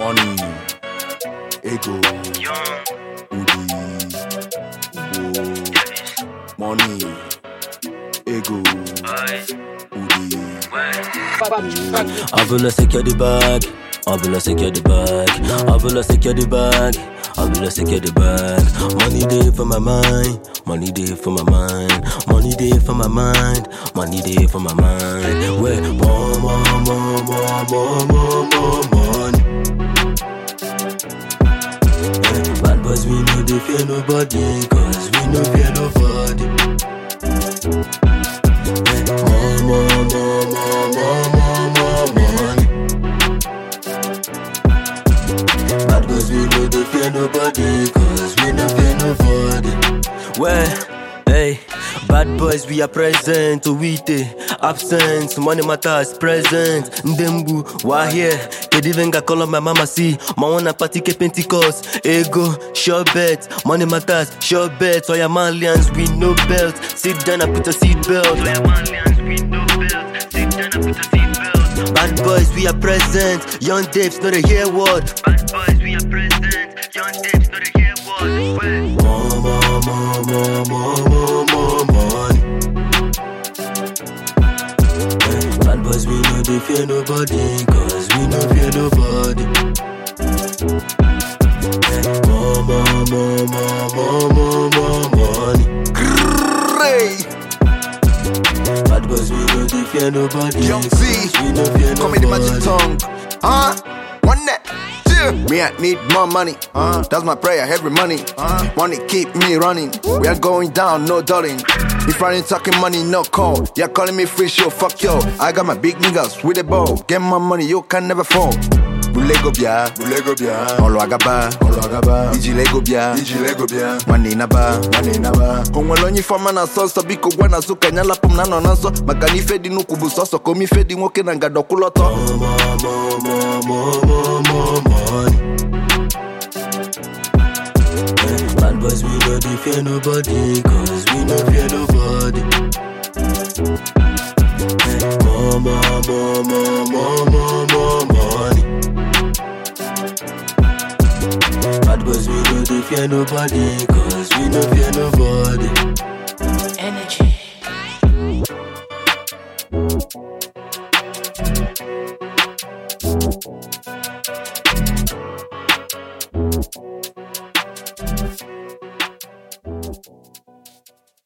Money, ego, Udi, Ugo. Money, ego, Udi. I will secure the bag. I will secure the bag. I will secure the bag. I will secure the bag. Money day for my mind. Money day for my mind. Money day for my mind. Money day for my mind. Where more, more, more, more, more, more, more money. Eh, Bad boys, we know they fear nobody. Cause we no fear nobody. Eh, More, more, more, more, more, more, more money. Bad boys, we know they fear nobody, cause we no fear nobody. Well, hey, bad boys, we are present, Owite, absent, money matters, present, Ndembu, why here? Kid even got call up my mama, see, my one party ke Pentecost, ego, sure bet, money matters, sure bet, all your manlians, we no belt, sit down and put a seat belt. Bad boys, we are present. Young Dapes, know the hear word. Bad boys, we are present. Young Dapes, know the hear word. More, more, more, more, more, more, more money. Eh, Bad boys, we know they fear nobody, cause we no fear nobody. Eh, More, more, more, more, more, more, more money. Ray, Bad boys, we know they fear nobody. Young Z, cause we no fear come in the magic nobody. tongue. Huh? One net. Yeah. Me, I need more money. Uh, that's my prayer every money. Uh, money keep me running. We are going down, no darling. If I ain't talking money, no call. You're calling me free show, fuck yo. I got my big niggas with a bow. Get my money, you can never fall. Bulego bia, bulego bia. Olo agaba, olo agaba. Iji lego bia, iji lego bia. Mani na ba, mani na ba. Onwere onye ifeọma na nsọ nsọ biko gwa na azụ ka anya lapụ m na nọ na nsọ maka na ife dị n'ukwu bụ sọsọ ka ome ife dị nwoke na ngadọkwụlọtọ more, more, more, more, more, more money. Eh, Bad boys, we know they fear nobody, cause we no fear nobody. Eh, More, more, more, more, more, more, more money. Bad boys, we know they fear nobody, cause we no fear nobody.